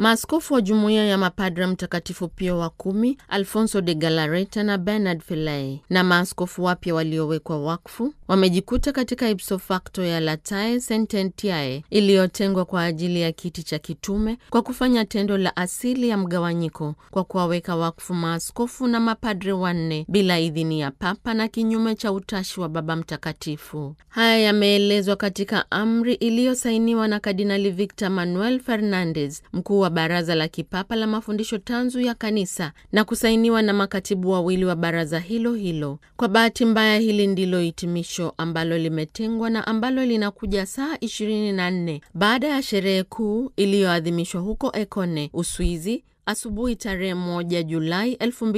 Maaskofu wa jumuiya ya mapadra Mtakatifu Pio wa kumi, Alfonso de Galareta na Bernard Filei, na maaskofu wapya waliowekwa wakfu wamejikuta katika ipso facto ya Latae Sententiae iliyotengwa kwa ajili ya kiti cha kitume kwa kufanya tendo la asili ya mgawanyiko kwa kuwaweka wakfu maaskofu na mapadre wanne bila idhini ya Papa na kinyume cha utashi wa Baba Mtakatifu. Haya yameelezwa katika amri iliyosainiwa na Kardinali Victor Manuel Fernandez, mkuu wa Baraza la Kipapa la Mafundisho Tanzu ya Kanisa, na kusainiwa na makatibu wawili wa baraza hilo hilo. Kwa bahati mbaya, hili ndilo hitimisho ambalo limetengwa na ambalo linakuja saa 24 baada ya sherehe kuu iliyoadhimishwa huko Ekone, Uswizi, asubuhi tarehe 1 Julai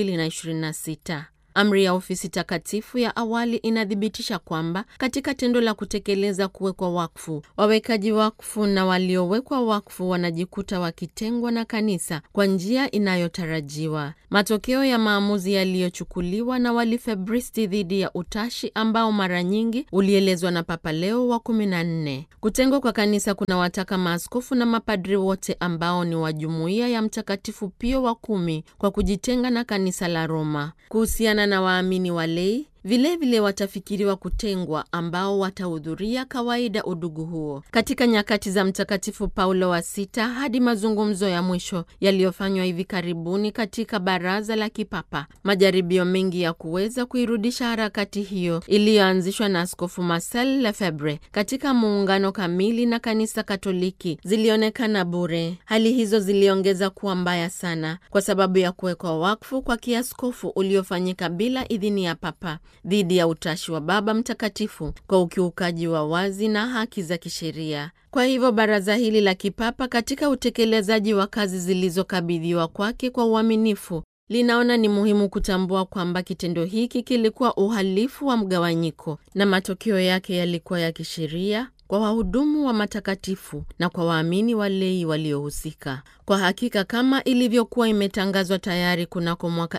2026. Amri ya ofisi takatifu ya awali inathibitisha kwamba katika tendo la kutekeleza kuwekwa wakfu, wawekaji wakfu na waliowekwa wakfu wanajikuta wakitengwa na kanisa kwa njia inayotarajiwa. Matokeo ya maamuzi yaliyochukuliwa na walifebristi dhidi ya utashi ambao mara nyingi ulielezwa na Papa Leo wa kumi na nne. Kutengwa kwa kanisa kunawataka maaskofu na mapadri wote ambao ni wa jumuiya ya Mtakatifu Pio wa kumi kwa kujitenga na kanisa la Roma. Kuhusiana na waamini walei vilevile watafikiriwa kutengwa ambao watahudhuria kawaida udugu huo katika nyakati za Mtakatifu Paulo wa Sita hadi mazungumzo ya mwisho yaliyofanywa hivi karibuni katika Baraza la Kipapa. Majaribio mengi ya kuweza kuirudisha harakati hiyo iliyoanzishwa na Askofu Marcel Lefebvre katika muungano kamili na Kanisa Katoliki zilionekana bure. Hali hizo ziliongeza kuwa mbaya sana kwa sababu ya kuwekwa wakfu kwa kiaskofu uliofanyika bila idhini ya Papa dhidi ya utashi wa Baba Mtakatifu kwa ukiukaji wa wazi na haki za kisheria. Kwa hivyo baraza hili la kipapa katika utekelezaji wa kazi zilizokabidhiwa kwake kwa uaminifu linaona ni muhimu kutambua kwamba kitendo hiki kilikuwa uhalifu wa mgawanyiko na matokeo yake yalikuwa ya kisheria kwa wahudumu wa matakatifu na kwa waamini walei waliohusika. Kwa hakika kama ilivyokuwa imetangazwa tayari kunako mwaka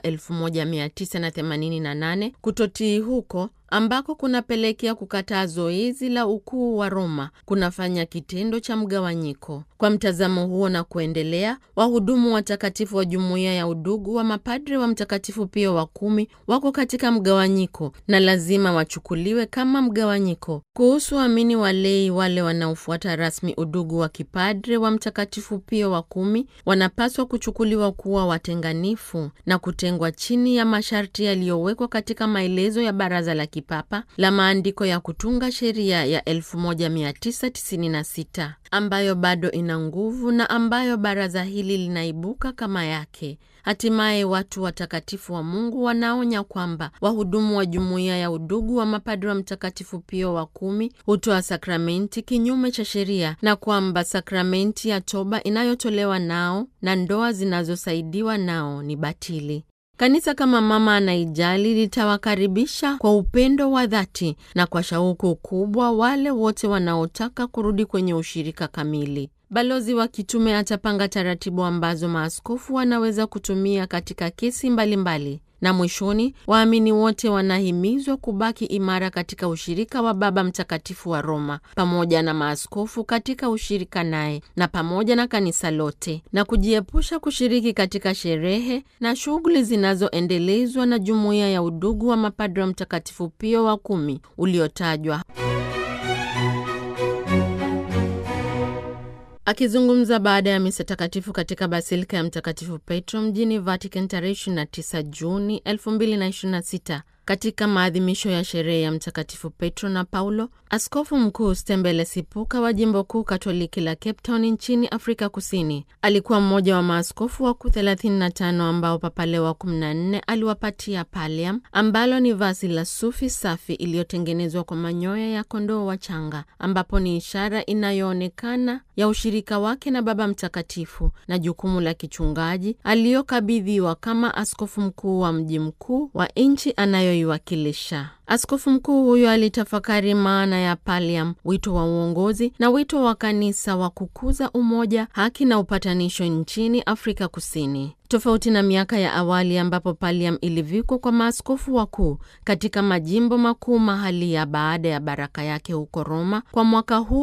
1988 kutotii huko ambako kunapelekea kukataa zoezi la ukuu wa Roma kunafanya kitendo cha mgawanyiko. Kwa mtazamo huo na kuendelea, wahudumu watakatifu wa jumuiya ya udugu wa mapadre wa Mtakatifu Pio wa kumi wako katika mgawanyiko na lazima wachukuliwe kama mgawanyiko. Kuhusu waamini walei wale wanaofuata rasmi udugu wa kipadre wa Mtakatifu Pio wa kumi wanapaswa kuchukuliwa kuwa watenganifu na kutengwa chini ya masharti yaliyowekwa katika maelezo ya Baraza la Kipapa la maandiko ya kutunga sheria ya 1996 ambayo bado ina nguvu na ambayo baraza hili linaibuka kama yake. Hatimaye watu watakatifu wa Mungu wanaonya kwamba wahudumu wa jumuiya ya udugu wa mapadri wa Mtakatifu Pio wa kumi hutoa sakramenti kinyume cha sheria na kwamba sakramenti ya toba inayotolewa nao na ndoa zinazosaidiwa nao ni batili. Kanisa kama mama anaijali litawakaribisha kwa upendo wa dhati na kwa shauku kubwa wale wote wanaotaka kurudi kwenye ushirika kamili. Balozi wa kitume atapanga taratibu ambazo maaskofu wanaweza kutumia katika kesi mbalimbali mbali. Na mwishoni, waamini wote wanahimizwa kubaki imara katika ushirika wa Baba Mtakatifu wa Roma pamoja na maaskofu katika ushirika naye na pamoja na kanisa lote, na kujiepusha kushiriki katika sherehe na shughuli zinazoendelezwa na jumuiya ya udugu wa mapadri wa Mtakatifu Pio wa kumi uliotajwa. Akizungumza baada ya misa takatifu katika basilika ya Mtakatifu Petro mjini Vatican tarehe 29 Juni 2026 katika maadhimisho ya sherehe ya Mtakatifu Petro na Paulo, askofu mkuu Stembele Sipuka wa jimbo kuu katoliki la Cape Town nchini Afrika Kusini alikuwa mmoja wa maaskofu wakuu 35 ambao Papa Leo wa 14 aliwapatia pallium, ambalo ni vazi la sufi safi iliyotengenezwa kwa manyoya ya kondoo wachanga, ambapo ni ishara inayoonekana ya ushirika wake na Baba Mtakatifu na jukumu la kichungaji aliyokabidhiwa kama askofu mkuu wa mji mkuu wa nchi anayoiwakilisha. Askofu mkuu huyo alitafakari maana ya pallium, wito wa uongozi na wito wa kanisa wa kukuza umoja, haki na upatanisho nchini Afrika Kusini. tofauti na miaka ya awali ambapo pallium ilivikwa kwa maaskofu wakuu katika majimbo makuu mahalia baada ya baraka yake huko Roma. Kwa mwaka huu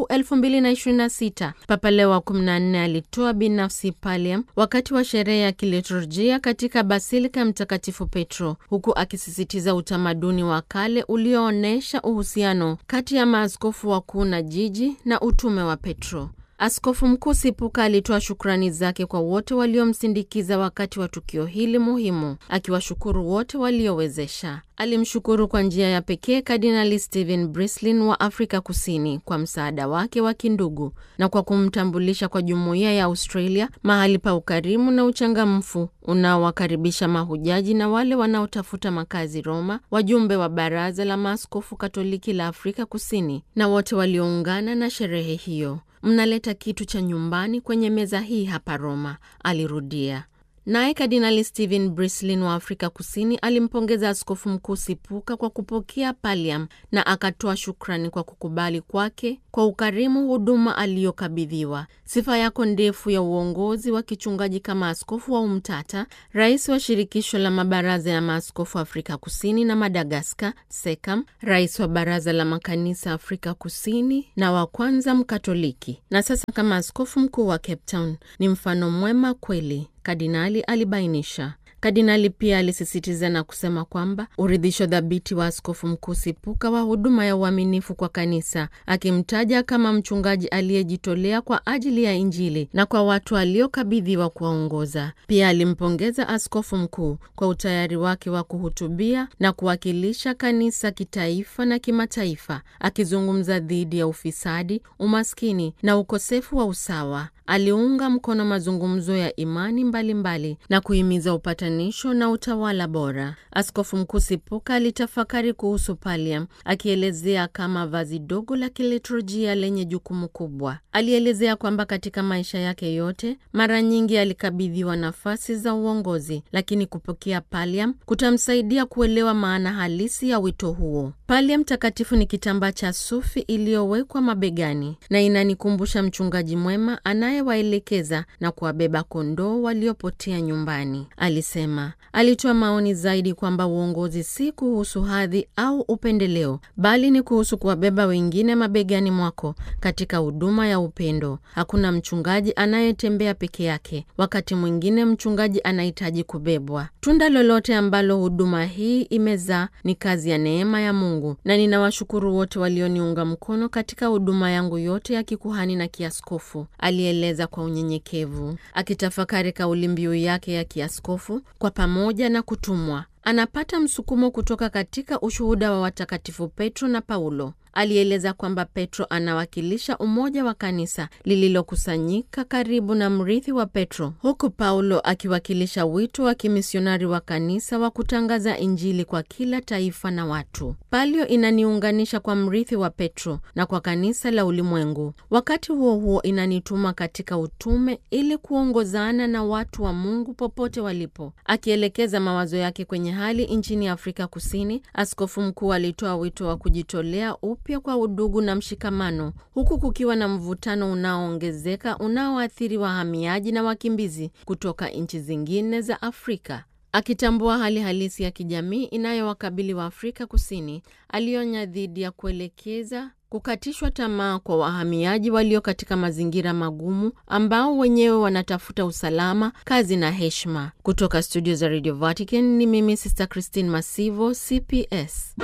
2026 Papa Leo wa 14 alitoa binafsi pallium wakati wa sherehe ya kiliturujia katika basilika ya Mtakatifu Petro, huku akisisitiza utamaduni wa kale ulioonyesha uhusiano kati ya maaskofu wakuu na jiji na utume wa Petro. Askofu Mkuu Sipuka alitoa shukrani zake kwa wote waliomsindikiza wakati wa tukio hili muhimu, akiwashukuru wote waliowezesha. Alimshukuru kwa njia ya pekee Kardinali Stephen Brislin wa Afrika Kusini kwa msaada wake wa kindugu na kwa kumtambulisha kwa jumuiya ya Australia mahali pa ukarimu na uchangamfu unaowakaribisha mahujaji na wale wanaotafuta makazi Roma, wajumbe wa Baraza la Maaskofu Katoliki la Afrika Kusini na wote walioungana na sherehe hiyo. Mnaleta kitu cha nyumbani kwenye meza hii hapa Roma, alirudia. Naye Kardinali Stephen Brislin wa Afrika Kusini alimpongeza Askofu Mkuu Sipuka kwa kupokea pallium na akatoa shukrani kwa kukubali kwake kwa ukarimu huduma aliyokabidhiwa. Sifa yako ndefu ya uongozi wa kichungaji kama askofu wa Umtata, rais wa shirikisho la mabaraza ya maaskofu Afrika Kusini na Madagaskar, SECAM, rais wa baraza la makanisa Afrika Kusini na wa kwanza Mkatoliki, na sasa kama askofu mkuu wa Cape Town, ni mfano mwema kweli, kardinali alibainisha. Kardinali pia alisisitiza na kusema kwamba uridhisho dhabiti wa askofu mkuu Sipuka wa huduma ya uaminifu kwa kanisa, akimtaja kama mchungaji aliyejitolea kwa ajili ya Injili na kwa watu aliokabidhiwa kuwaongoza. Pia alimpongeza askofu mkuu kwa utayari wake wa kuhutubia na kuwakilisha kanisa kitaifa na kimataifa, akizungumza dhidi ya ufisadi, umaskini na ukosefu wa usawa. Aliunga mkono mazungumzo ya imani mbalimbali mbali na kuhimiza upatanisho na utawala bora. Askofu mkuu Sipuka alitafakari kuhusu pallium, akielezea kama vazi dogo la kiliturujia lenye jukumu kubwa. Alielezea kwamba katika maisha yake yote mara nyingi alikabidhiwa nafasi za uongozi, lakini kupokea pallium kutamsaidia kuelewa maana halisi ya wito huo. Pallium takatifu ni kitambaa cha sufi iliyowekwa mabegani na inanikumbusha mchungaji mwema anayewaelekeza na kuwabeba kondoo waliopotea nyumbani, alisema. Alitoa maoni zaidi kwamba uongozi si kuhusu hadhi au upendeleo, bali ni kuhusu kuwabeba wengine mabegani mwako katika huduma ya upendo. Hakuna mchungaji anayetembea peke yake, wakati mwingine mchungaji anahitaji kubebwa. Tunda lolote ambalo huduma hii imezaa ni kazi ya neema ya Mungu, na ninawashukuru wote walioniunga mkono katika huduma yangu yote ya kikuhani na kiaskofu, alieleza kwa unyenyekevu, akitafakari kauli mbiu yake ya kiaskofu, kwa pamoja na kutumwa. Anapata msukumo kutoka katika ushuhuda wa watakatifu Petro na Paulo. Alieleza kwamba Petro anawakilisha umoja wa kanisa lililokusanyika karibu na mrithi wa Petro, huku Paulo akiwakilisha wito wa kimisionari wa kanisa wa kutangaza Injili kwa kila taifa na watu. Palio inaniunganisha kwa mrithi wa Petro na kwa kanisa la ulimwengu. Wakati huo huo, inanituma katika utume ili kuongozana na watu wa Mungu popote walipo. Akielekeza mawazo yake kwenye hali nchini Afrika Kusini, askofu mkuu alitoa wito wa kujitolea upya kwa udugu na mshikamano, huku kukiwa na mvutano unaoongezeka unaoathiri wahamiaji na wakimbizi kutoka nchi zingine za Afrika. Akitambua hali halisi ya kijamii inayowakabili wa Afrika Kusini, alionya dhidi ya kuelekeza kukatishwa tamaa kwa wahamiaji walio katika mazingira magumu ambao wenyewe wanatafuta usalama, kazi na heshima. Kutoka studio za Radio Vatican ni mimi Sister Christine Masivo, CPS.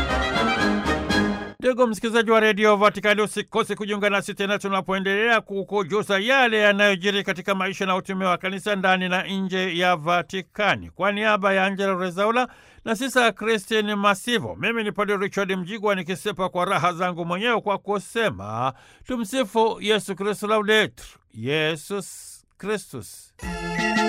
Ndugu msikilizaji wa redio Vatikani, usikose kujiunga nasi tena tunapoendelea kukujuza yale yanayojiri katika maisha na utume wa kanisa ndani na nje ya Vatikani. Kwa niaba ya Angela Rezaula na sisa Christine Masivo, mimi ni Padre Richard Mjigwa nikisepa kwa raha zangu mwenyewe kwa kusema tumsifu Yesu Kristu, laudetur Yesus Kristus.